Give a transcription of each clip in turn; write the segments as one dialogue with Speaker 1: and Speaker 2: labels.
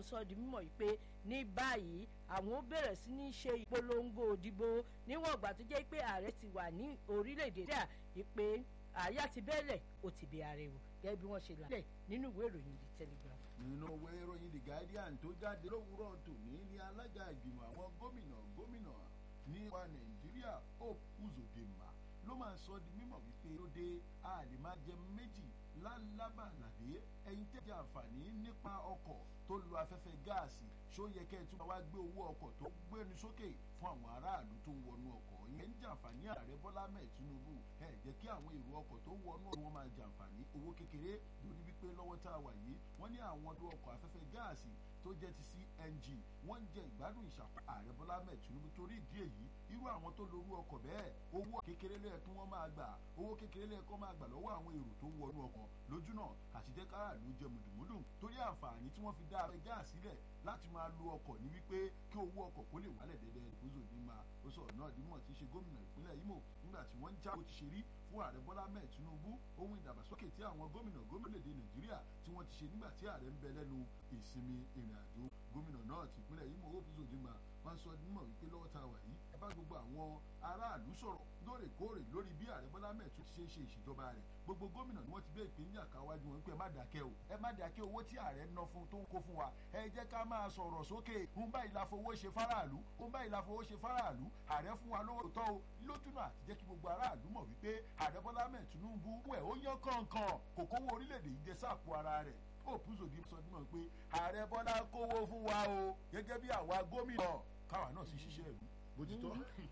Speaker 1: sọ di mímọ̀ yìí pé ní báyìí àwọn ó bẹ̀rẹ̀ sí ní ṣe ìpolongo òdìbò níwọ̀n ìgbà tó jẹ́ pé ààrẹ ti wà ní orílẹ̀-èdè nàìjíríà ìpè àyà ti bẹ́ẹ̀lẹ̀ ó ti bẹ ààrẹ wò gẹ́gẹ́ bí wọ́n ṣe là lẹ̀ nínú ìwé ìròyìn the telegraph.
Speaker 2: nínú ìwé ìròyìn the guardian tó jáde lówùúrọ̀ tòní ní alága ìgbìmọ̀ àwọn gómìnà gómìnà ní wa nàìjíríà hope uzodinma ló máa ń sọ di mímọ̀ wípé ó dé a lè máa jẹ méjì lálábàlàdé ẹ̀yin tẹ́ jẹ àǹfààní nípa ọkọ̀ tó lo afẹ́fẹ́ gáàsì ṣó yẹ kẹ́ ẹ tún máa wá gbé owó ọkọ̀ tó gbénu sókè fún àwọn aráàlú tó ń wọnú ọkọ̀ ìyẹn ń jàǹfààní ààrẹ bọ́lá mẹ́ẹ̀ tinubu ẹ jẹ́ kí àwọn èrò ọkọ̀ tó ń wọnú wọn máa jàǹfààní owó kékeré lórí wípé lọ́wọ́ tá a wà yìí wọ́n ní àwọn ọdún ọkọ̀ afẹ́fẹ́ gáàsì tó jẹ́ ti cng wọ́n ń jẹ ìgbádùn ìṣàpá ààrẹ bọ́lá mẹ́ẹ̀ tinubu torí ìdí èyí irú àwọn tó lorú ọkọ̀ bẹ́ẹ̀ owó kékeré lẹ́yẹ kí wọ́n máa gbà owó kékeré lẹ́yẹ kí wọ́n máa gbà lọ́wọ́ àwọn èrò tó ń wọnú ọkọ̀ lójú náà àti jẹ́ káràlú jẹ mùdùmùdù torí àǹfààní tí wọ́n fi dá abẹ́ gáàsì sílẹ̀ láti máa lo ọkọ̀ ní wípé kí owó ọkọ̀ kó lè wálẹ̀ dẹ́dẹ́ ìkóso ní máa ó sọ̀rọ̀ náà dímọ̀ tí í ṣe gómìnà ìpínlẹ̀ Imo nígbà tí wọ́n ń já bó ti ṣe rí fún ààrẹ Bọ́lá mẹ́ẹ̀ Tinubu ohun ìdàgbàsókè tí àwọn gómìnà gómìnà-èdè Nàìjíríà tí wọ́n ti ṣe nígbà tí ààrẹ ń bẹ lẹ́nu ìsinmi ìrìn àjò gómìnà náà ti ìpínlẹ̀ Imo ó fi sòdì máa wọ́n sọ nímọ̀ wípé lọ́wọ́ tá a wà yìí ẹ bá gbogbo àwọn aráàlú sọ̀rọ̀ lóòrèkóòrè lórí bí ààrẹ Bọ́lá mẹ́ẹ̀ tún ṣe ń ṣe ìṣèjọba rẹ̀ gbogbo gómìnà ni wọ́n ti gbé ìpínlẹ̀ àkáwájú wọn pé ẹ má dákẹ́ o ẹ má dákẹ́ owó tí ààrẹ ń ná fún tó ń kó fún wa ẹ jẹ́ ká máa sọ̀rọ̀ sókè ń báyìí la fowó ṣe fáráàlú ń báyìí la fowó ṣe fáráàlú ààrẹ fún wa lówó tọ́ o lójúnà àti jẹ́ kí gbogbo aráàlú mọ̀ wípé ààrẹ Bọ́lá mẹ́ẹ̀ Tinubu ẹ̀ ó yán kọ̀ọ̀kan kò kówó orílẹ̀-èdè yìí jẹ sáàpù ara rẹ̀ òpùsòdì sọ dímọ̀ pé ààrẹ Bọ́lá kówó fún wa o gẹ́gẹ́ bí àwa gómìnà káwa náà sì ṣiṣẹ́ ìlú bójútó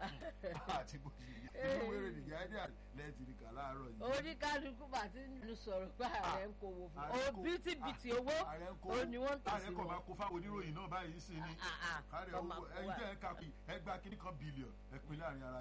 Speaker 2: àti bójútó inú wéré nìyá ẹni lẹ́ẹ̀tì ní kà láàárọ̀ yìí.
Speaker 1: oníkálukú bá ti ń sọ̀rọ̀ pé ààrẹ ń kówó fún o bítíbitì owó o ni wọ́n ń tẹ̀sí
Speaker 2: ààrẹ kò máa kó fáwọn oníròyìn náà báyìí sí ni ààrẹ owó ẹ̀yin jẹ́ ẹ̀ka ẹgbàá kìíní kan bílíọ̀n ẹ̀pin láàrin ara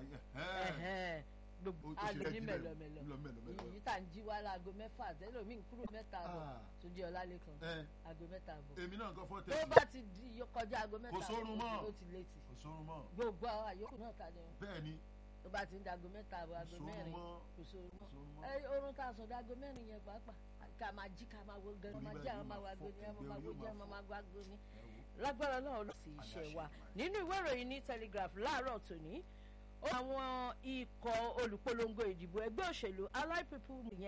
Speaker 2: yẹn
Speaker 1: gbogbo aago ní mẹlọmẹlọ èyí tá n jí wá láago mẹ́fà tẹlómi kúrò mẹ́ta àbọ̀ tó jẹ ọlálẹkan aago mẹ́ta àbọ̀
Speaker 2: èmi náà kọ́ fọ́tẹ̀
Speaker 1: tó bá ti di kọjá aago mẹ́ta
Speaker 2: kò sórun mọ́
Speaker 1: ó ti létí
Speaker 2: kò sórun mọ́
Speaker 1: gbogbo àwọn àyókù náà ká jẹun
Speaker 2: bẹ́ẹ̀ ni
Speaker 1: tó bá ti ń dago mẹ́ta àbọ̀ aago mẹ́rin kò sórun mọ́ ẹ orun tá a sọ dago mẹ́rin yẹn pàápàá ká máa jí ká máa wo gan máa jí àwọn máa wá gbé ní àwọn máa gbójú àwọn máa wá gbé ní lágbára náà lọ sí iṣẹ́ wa nínú ìwé ìròyìn ní Telegraph láàárọ̀ tòní àwọn ikọ̀ olùpolongo ìdìbò ẹgbẹ́ òṣèlú Allied People yẹn